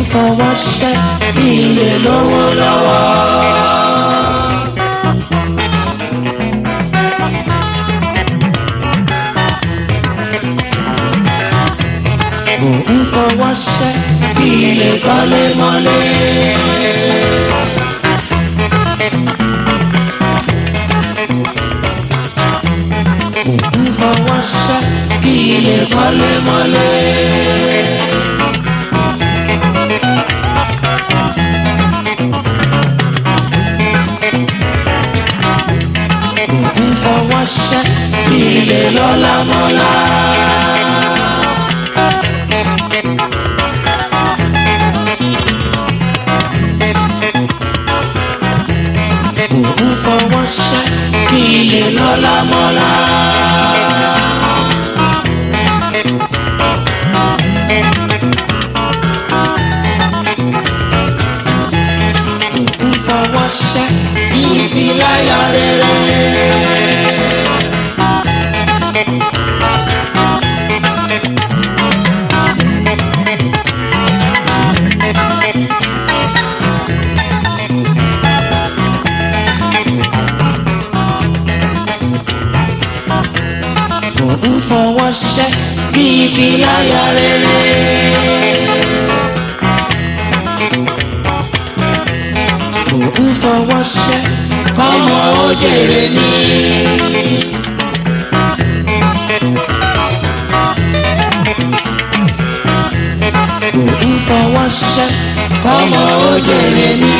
fọwọ́ ṣiṣẹ́ kí n lè lówó lọ́wọ́. mò ń fọwọ́ ṣiṣẹ́ kí n lè kọ́lé mọ́lé. mò ń fọwọ́ ṣiṣẹ́ kí n lè kọ́lé mọ́lé. mò ń fọwọ́ ṣiṣẹ́ kí n lè lọ́lá mọ́lá. mò ń fọwọ́ ṣiṣẹ́ kí n lè lọ́lá mọ́lá. mò ń fọwọ́ ṣiṣẹ́ kí n fi láyọ̀ rere. mò ń fọwọ́ ṣiṣẹ́ kí n fi láyà rere. mò ń fọwọ́ ṣiṣẹ́ kọ́mọ ó jèrè mi. mò ń fọwọ́ ṣiṣẹ́ kọ́mọ ó jèrè mi.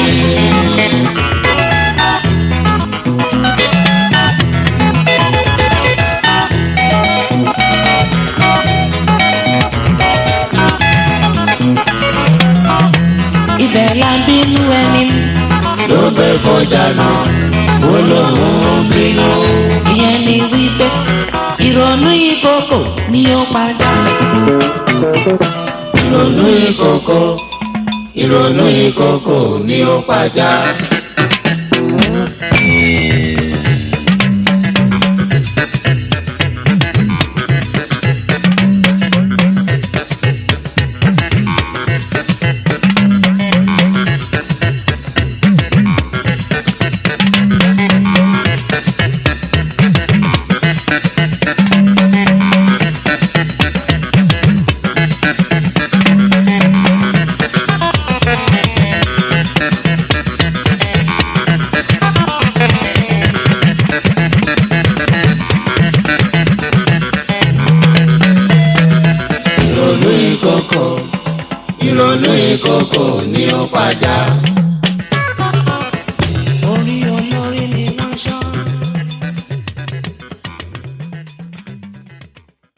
ibẹ̀ la ń bínú ẹni. ló gbé fọjà náà ó lóun bínú. ìyẹn ni wípé ìrònú ìkòkò ni ó padà. ìrònú ìkòkò ìrònú ìkòkò ni ó padà. ìrònú ìkòkò ìrònú ìkòkò ni ó padà.